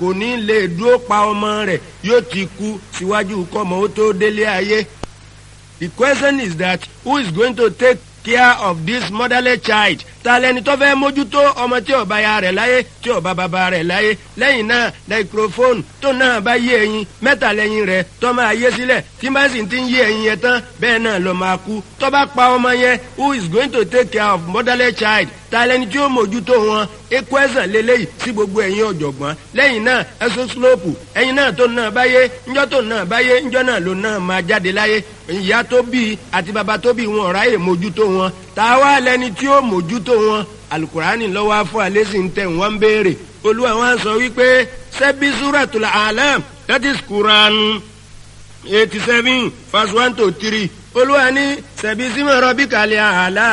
kò ní lè dúró pa ọmọ rẹ̀ yóò ti kú síwájú kọ́mọ ó tó délé ayé. the question is that who is going to take care of this motherless child ta lẹni tó fẹ́ mójútó ọmọ tí ó bá ya rẹ̀ láyé tí ó bá bàbá rẹ̀ láyé lẹ́yìn náà microphone tó náà bá yé ẹyin mẹ́ta lẹ́yìn rẹ̀ tó máa yé sílẹ̀ tí bá sì ti ń yé ẹyin yẹn tán bẹ́ẹ̀ náà ló máa kú tó bá pa ọmọ yẹn who is going to take care of motherless child ta lẹni tí ó mójútó wọn equation lélẹ́yìí sí gbogbo ẹ̀yin ọ̀jọ̀gbọ́n lẹ́yìn náà ẹ̀sùn slope ẹ̀yin náà tó náà báyé ńjọ́ tó náà báyé ńjọ́ náà ló náà máa jáde láyé ìyá tó bí àti bàbá tó bí wọn ọ̀ráyè mójútó wọn ta wá lẹni tí ó mójútó wọn alukurani lọ́wọ́ afọ alẹ́ sì ń tẹ̀ wọ́n ń béèrè olúwa wọn sọ wípé sẹ́bí suratul alam that is Quran eighty seven verse one to three olúwa ní sẹ́bí símọ̀ rọ́bì kàlẹ́ àlá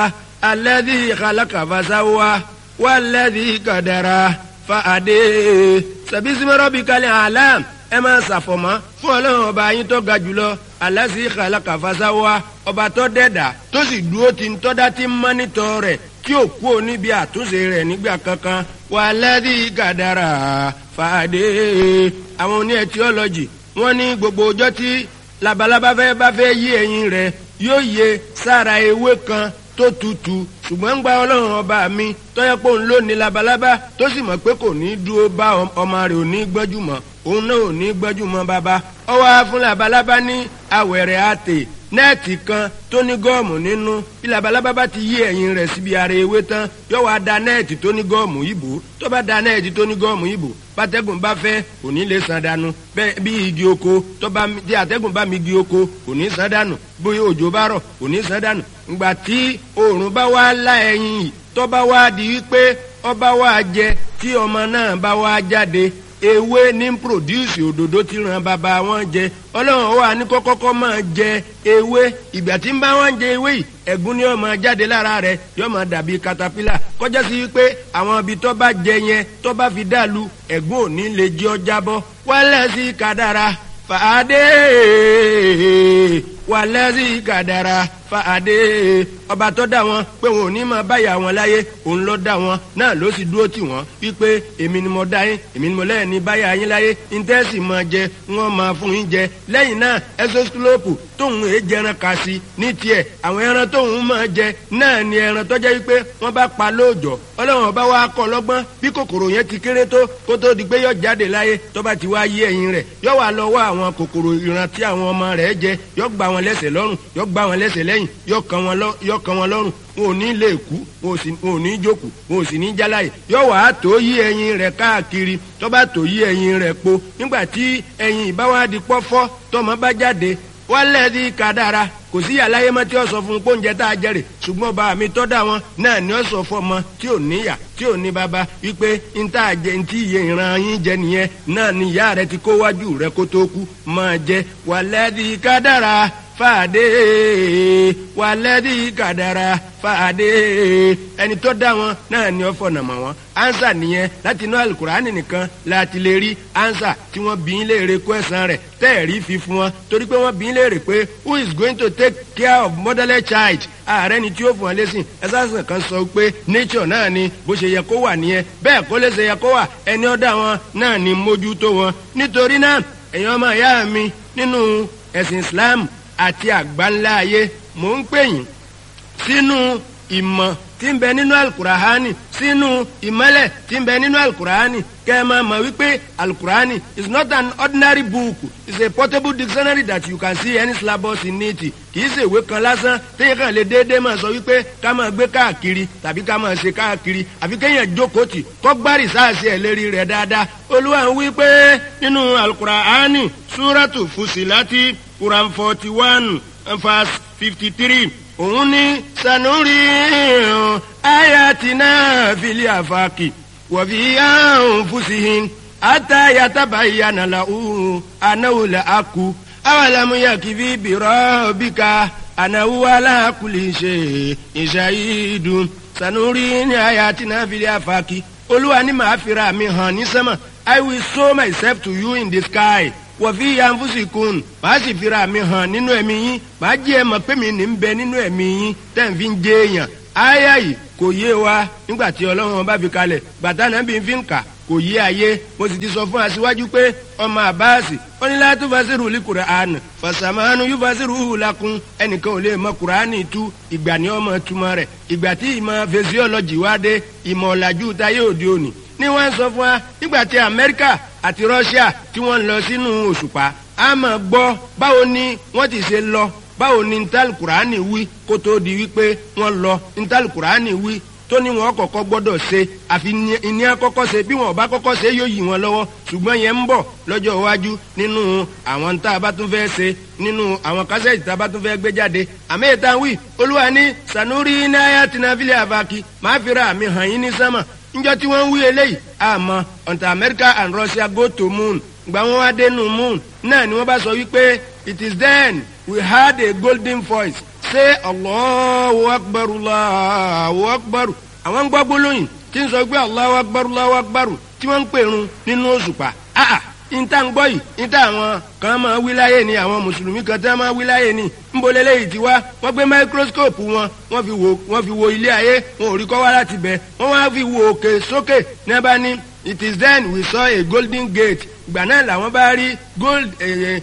alladhi khalaqa fasawa walladhi qadara fa'ade sẹ́bí símọ̀ rọ́bì kàlẹ́ àlá ẹ máa ṣàfọ̀mọ́ fún ọlọ́run ọba yín tó ga jùlọ alasi khalaqa fasawa ọba tó dẹ́dà tó sì dúró ti ń tọ́dá tí ń mọ́nítọ̀ rẹ̀ tí ò kú níbi àtúnṣe rẹ̀ nígbà kankan walladhi qadara fa'ade àwọn oní etiọ́lọ́jì wọ́n ní gbogbo ọjọ́ tí labalábá fẹ́ bá fẹ́ yí ẹyin rẹ̀ yóò yẹ sára ewé kan tó tutù ṣùgbọ́n ń gba ọlọ́run ọba mi tọ́yẹ́ pé òun ló ní labalábá tó sì mọ̀ pé kò ní dúró bá ọmọ rẹ̀ ò ní gbọ́jú mọ́ òun náà ò ní gbọ́jú mọ́ bàbá ọwọ́ fún labalábá ní awẹ̀rẹ̀ àtè nẹ́ẹ̀tì kan tó ní gọ́ọ̀mù nínú bí labalábá bá ti yí ẹ̀yìn rẹ̀ síbi ara ewé tán yóò wá da nẹ́ẹ̀tì tó ní gọ́ọ̀mù ìbò tó bá da nẹ́ẹ̀tì tó ní gọ́ọ̀mù ìbò bátẹ́gùn bá fẹ́ kò ní lè san dànù bẹ́ẹ̀ bí igi oko tó bá tí àtẹ́gùn bá mi igi oko kò ní san dànù bóyá òjò bá rọ̀ kò ní san dànù ìgbà tí oòrùn bá wá lá ẹyin yìí tó bá wá di wípé ọba wá jẹ tí ọmọ náà bá wá jáde ewé ní produce òdòdó tí ran bàbá wọn jẹ ọlọ́run wà ní kọ́kọ́kọ́ máa jẹ ewé ìgbà tí ń bá wọn jẹ ewé yìí ẹ̀gún ni ó máa jáde lára rẹ̀ yóò máa dàbí katapila kọjá sí pé àwọn ibi tó bá jẹ yẹn tó bá fi dàlú ẹ̀gún ò ní lè jẹ́ ọ jábọ́ wálẹ̀ sí kádàrá fàádé wálẹ̀ sí kádàrá fàádé ọba tó dá wọn pé wọn ò ní máa báyà wọn láyé òun ló dá wọn náà ló sì dúró tì wọn wípé èmi ni mo dá yín èmi ni mo lẹ́yìn ní báyà yín láyé íńtẹ́sì máa jẹ wọn máa fún yín jẹ lẹ́yìn náà ẹsọ́sílópù tóun èé jẹran kà sí ní tiẹ̀ àwọn ẹran tóun máa jẹ náà ni ẹran tó jẹ́ wípé wọ́n bá pa lóòjọ́ ọlọ́run ọba wa kọ́ lọ́gbọ́n bí kòkòrò yẹn ti kéré tó kó tó di pé yọ jáde láyé tó bá ti wá yé ẹyin rẹ̀ yọ wà lọ wá àwọn kòkòrò ìran tí àwọn ọmọ rẹ̀ jẹ yọ gbá wọn lẹ́sẹ̀ lọ́rùn yọ gbá wọn lẹ́sẹ̀ lẹ́yìn yọ kàn wọn lọ́rùn wọn ò ní lè kú wọn ò ní jókòó wọn ò sì ní jáláyè yọ wàá tó yí ẹyin rẹ̀ káàkiri tó bá tó yí ẹyin rẹ̀ po nígbà tí ẹyin ìbáwádìí pọ́fọ́ tọmọ bá jáde wálẹ̀ di kádàrá kò sí àlàyé mọ́ tí ó sọ fún un pé oúnjẹ tá a jẹrè ṣùgbọ́n bá mi tọ́ da wọn náà ni ó sọ fún ọmọ tí ò níyà tí ò ní bàbá wípé n tá a jẹ n tí iye ìran yín jẹ nìyẹn náà ni ìyá rẹ ti kó wájú rẹ kó tó kú máa jẹ wálẹ̀ di kádàrá fàdé wàlẹ́dí kàdàrà fàdé ẹni tó dá wọn náà ni ó fọ̀nà mọ̀ wọn ansa nìyẹn láti inú alukurani nìkan láti lè rí ansa tí wọ́n bí léèrè kó ẹ̀sán rẹ̀ tẹ́ẹ̀rí fi fún wọn torí pé wọ́n bí léèrè pé who is going to take care of motherless child ààrẹ ni tí ó fún ọ lẹ́sìn ẹ̀sán kan sọ pé nature náà ni bó ṣe yẹ kó wà nìyẹn bẹ́ẹ̀ kó lè ṣe yẹ kó wà ẹni ó dá wọn náà ni mójútó wọn nítorí náà ẹ̀yin ọmọ ìyá mi nínú ẹ̀sìn Islam àti àgbáńlá ayé mò ń pè yín sínú ìmọ̀ tí ń bẹ nínú alukurahani sínú ìmọ́lẹ̀ tí ń bẹ nínú alukurahani kẹ́ ẹ máa mọ̀ wípé alukurahani is not an ordinary book it's a portable dictionary that you can see any syllabus in it kì í ṣe ìwé kan lásán téèyàn kàn lè déédéé máa sọ wípé ká máa gbé káàkiri tàbí ká máa ṣe káàkiri àfi kéèyàn jókòó tì kó gbárì sáàsì ẹ̀ lérí rẹ̀ dáadáa olúwa ń wí pé nínú alukurahani súrátù fusilati quran forty one verse fifty three òun ní sanuri ayatina fili afaki wàfi anfusihin ata yatabayyana lahu anahu la aku awalamu yakifi birabika anahu ala kulli shay'in shahidun sanuri ní ayatina fili afaki olúwa ní màá fira mi hàn ní sẹ́mà i will show myself to you in the sky wọ̀fí yanfusikun màá sì fira mi hàn nínú ẹ̀mí yín màá jẹ́ ẹ mọ̀ pé mi ní ń bẹ nínú ẹ̀mí yín tẹ̀ ń fi ń jẹ́ èèyàn áyà yìí kò yé wa nígbà tí ọlọ́run bá fi kalẹ̀ bàtà náà bí n fi ń kà kò yí ayé mo sì ti sọ fún aṣíwájú pé ọmọ àbáàsì ó ní láti fasiru li Qur'an fasamanu yóò fasiru hùlàkùn ẹnìkan ò lè mọ Qur'ani tú ìgbà ní ọmọ túmọ̀ rẹ̀ ìgbà tí ìmọ̀ physiology wá dé ìmọ̀ ọ̀làjú táyé òde òní ni wọ́n sọ fún wa nígbà tí Amẹ́ríkà àti Russia tí wọ́n lọ sínú òṣùpá a máa gbọ́ báwo ni wọ́n ti ṣe lọ báwo ni ntàlù Qur'ani wí kó tó di wípé wọ́n lọ ntàlù Qur'ani wí tó ní wọn kọ́kọ́ gbọ́dọ̀ ṣe àfi ní àkọ́kọ́ ṣe bí wọn ò bá kọ́kọ́ ṣe yóò yí wọn lọ́wọ́ ṣùgbọ́n yẹn ń bọ̀ lọ́jọ́ iwájú nínú àwọn tá a bá tún fẹ́ ṣe nínú àwọn kásẹ̀tì tá a bá tún fẹ́ gbé jáde àmì ìta wí olúwa ní sanuri náírà tìǹbìlì àbákí máa fi ra àmì hàn yín ní sánmà níjọ́ tí wọ́n ń wí eléyìí àmọ́ until America and Russia go to moon gbà wọ́n wá dénú moon náà ni wọ́n bá sọ wípé it is then we heard a golden voice say Allahu akbar Allahu akbar àwọn gbọ́ gbólóyìn tí ń sọ pé Allahu akbar Allahu akbar tí wọ́n ń pèrun nínú òṣùpá ah níta ń gbọ́ yìí níta àwọn kan máa wí láyé ni àwọn mùsùlùmí kan tí wọ́n máa wí láyé ni ńbọ̀lẹ́ lẹ́yìn tí wá wọ́n gbé máíkróskóòpù wọn wọ́n fi wo wọ́n fi wo ilé ayé wọn ò rí kọ́ wá láti bẹ̀ wọ́n wá fi wo òkè sókè ní ẹ bá ní it is then we saw a golden gate ìgbà náà làwọn bá rí gold eh,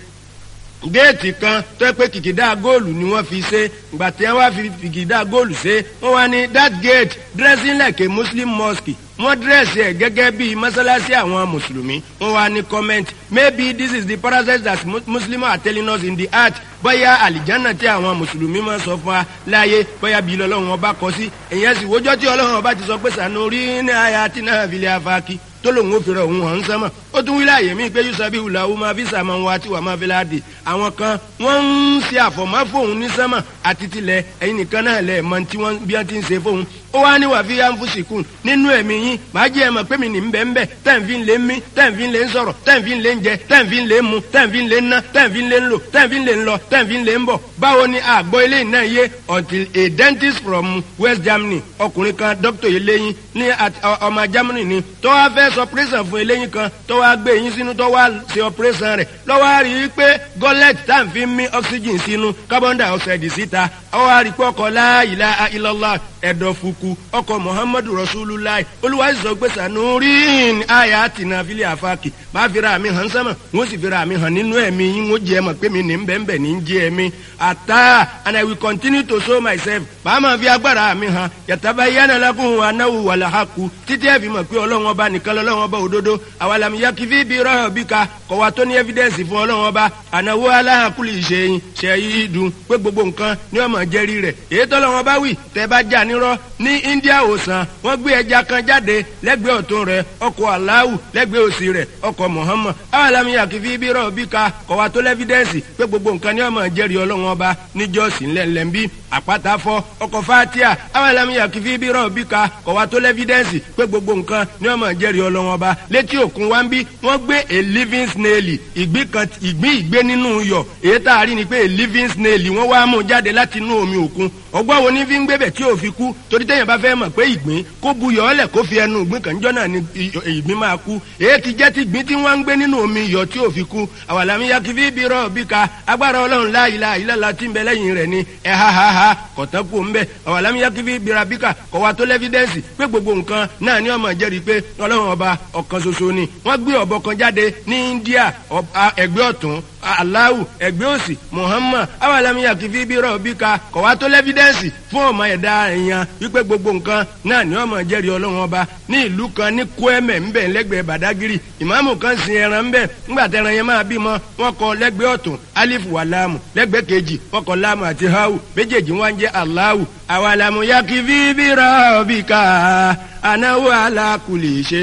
géètì kan tó pé kìkìdá góòlù ni wọ́n fi ṣe ìgbà tí wọ́n fi kìkìdá góòlù ṣe wọ́n wá ní that gate dressing like a muslim mosque wọ́n dírẹ́sì ẹ̀ gẹ́gẹ́ bí mọ́sálásí àwọn mùsùlùmí wọ́n wá ní comment maybe this is the parasite that muslims are telling us in the heart bóyá àlìjánà tí àwọn mùsùlùmí máa sọ fún wa láàyè bóyá bí lọ́lọ́run ọba kọ sí èyàn sì wójọ́ tí ọlọ́run ọba ti sọ pé sànúrí ní àyà tí náà fi lè afáàkì tó lòun ò fèrè òun hàn sánmà ó tún wílẹ̀ àyè mí pé yusabi wùlà ó máa fi sàmà wá tí wà máa fi láàdì àwọn kan wọ́n ń ṣe àfọ̀mọ́ fóun ní sánmà àti tilẹ̀ ẹ̀yin nìkan náà lẹ̀ mọ tí wọ́n bí wọ́n ti ń ṣe fóun ó wá ní wàá fi anfusikun nínú ẹ̀mí yín màá jẹ́ ẹ mọ̀ pé mi ní bẹ́ẹ̀ bẹ́ẹ̀ tẹ́ǹfì ń lé mí tẹ́ǹfì ń lé ń sọ̀rọ̀ tẹ́ǹfì ń lé ń jẹ tẹ́ǹfì ń lé ń mu tẹ́ǹfì ń lé ń ná tẹ́ǹfì ń lé ń lò tẹ́ǹfì ń lé ń lọ tẹ́ǹfì ń lé ń bọ̀ báwo ni àgbọ̀ eléyìí náà yé until a dentist from West Germany ọkùnrin kan doctor eléyìn ní ọmọ Germany ni tó wá fẹ́ sọ operation fún eléyìn kan tó wá gbé eyín sínú tó wá ṣe operation rẹ̀ lọ́wọ́ á rí i pé gọ́lẹ́tì tá à ń fi mí oxygen sínú carbon dioxide síta ó wá rí i pé ọkọ̀ la ilaha illallah ẹ̀dọ̀fùkù ọkọ̀ muhammadu rasulullah olúwa sọ pé sanurin aya tina fili afaki máa fi ra mi hàn sánmà wọ́n sì fi ra mi hàn nínú ẹ̀mí yín wọ́n jẹ́ ẹ mọ̀ pé mi ní bẹ́ẹ̀nbẹ́ẹ̀ ní jẹ́ ẹ̀mí ata and i will continue to show myself bàá máa fi agbára mi hàn yàtàbá yánà lákùn anáwó wàlàhàkù títí ẹ̀ fi mọ̀ pé ọlọ́run ọba nìkan lọ́lọ́run ọba òdodo àwàlàmì yakifi bí rọ́ọ̀ bí ka kọ̀wá tó ní evidence fún ọlọ́run ọba ànáwó aláhàkùlì ìṣẹ̀yìn ṣẹ̀yìn dùn pé gbogbo nǹkan ní ọmọ jẹ́rí rẹ̀ èyí tọ́lọ́run ọba wì tẹ́ bá jà nírọ́ ní India òsàn wọ́n gbé ẹja kan jáde lẹ́gbẹ̀ẹ́ ọ̀tún rẹ̀ ọkọ̀ aláwù lẹ́gbẹ̀ẹ́ òsì rẹ̀ ọkọ̀ Muhammad awàlámi àkìfí bí rọ̀ bí ka kọ̀wá tó lẹ́fídẹ́ǹsì pé gbogbo nǹkan ní ọmọ jẹ́rìí ọlọ́run ọba níjọ́sí ńlẹ̀ńlẹ̀ńbí àpáta fọ́ ọkọ̀ fatia awàlámi àkìfí bí rọ̀ bí ka kọ̀wá tó lẹ́fídẹ́ǹsì pé gbogbo nǹkan ní ọmọ jẹ́rìí ọlọ́run ọba létí òkun wa ń bí wọ́n gbé a living snail ìgbín kan ìgbín ìgbé nínú iyọ̀ èyí tá a rí ni pé a living snail wọ́n wá mú jáde láti inú omi òkun ọgbọ́n wo ní fi ń gbébẹ̀ tí ò fi kú torí téèyàn bá fẹ́ mọ̀ pé ìgbín kó bu yọ̀ ọ́lẹ̀ kó fi ẹnu ìgbín kan jọ́nà ni ìgbín máa kú èyí ti jẹ́ ti ìgbín tí wọ́n ń gbé nínú omi iyọ̀ tí ò fi kú àwàlámi ya kìfí bí rọ̀ bí ka agbára ọlọ́run la ilaha illallah tí ń bẹ lẹ́yìn rẹ̀ ni ẹ ha ha ha kọ̀tán kú ń bẹ àwàlámi ya kìfí bí ra bí ka kọ̀ wa tó lẹ́fídẹ́ǹsì pé gbogbo nǹkan náà ni ọmọ jẹ́rìí pé ọlọ́run ọba ọ̀kan ṣoṣo ni wọ́n gbé ọ̀bọ kan jáde ní India ẹgbẹ́ ọ̀tún aláwù ẹgbẹ́ òsì Muhammad awàlámiyà kìfí bí rọ̀ bí ka kọ̀ wá tó lẹ́fídẹ́ǹsì fún ọmọ ẹ̀dá èèyàn wípé gbogbo nǹkan náà ni ọmọ jẹ́rìí ọlọ́run ọba ní ìlú kan ní Kwẹ́mẹ̀ ńbẹ̀ lẹ́gbẹ̀ẹ́ Badagiri ìmáàmù kan sin ẹran ńbẹ̀ ńgbà tẹran yẹn máa bímọ wọn kọ lẹ́gbẹ̀ẹ́ ọ̀tún alifu wà láàmù lẹ́gbẹ̀ẹ́ kejì wọn kọ láàmù àti hawu méjèèjì wọn jẹ́ aláwù awàlámiyà kìfí bí rọ̀ bí ka anáwó alákùlì ṣe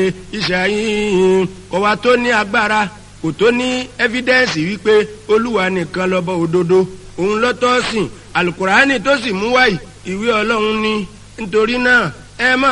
ìṣàyìn kọ̀ wá tó ní agbára kò tó ní ẹ́fídẹ́ǹsì wípé olúwa nìkan lọ́bọ̀ òdodo òun lọ́tọ́ sìn alukurani tó sì mú wáyì ìwé ọlọ́run ní nítorí náà ẹ má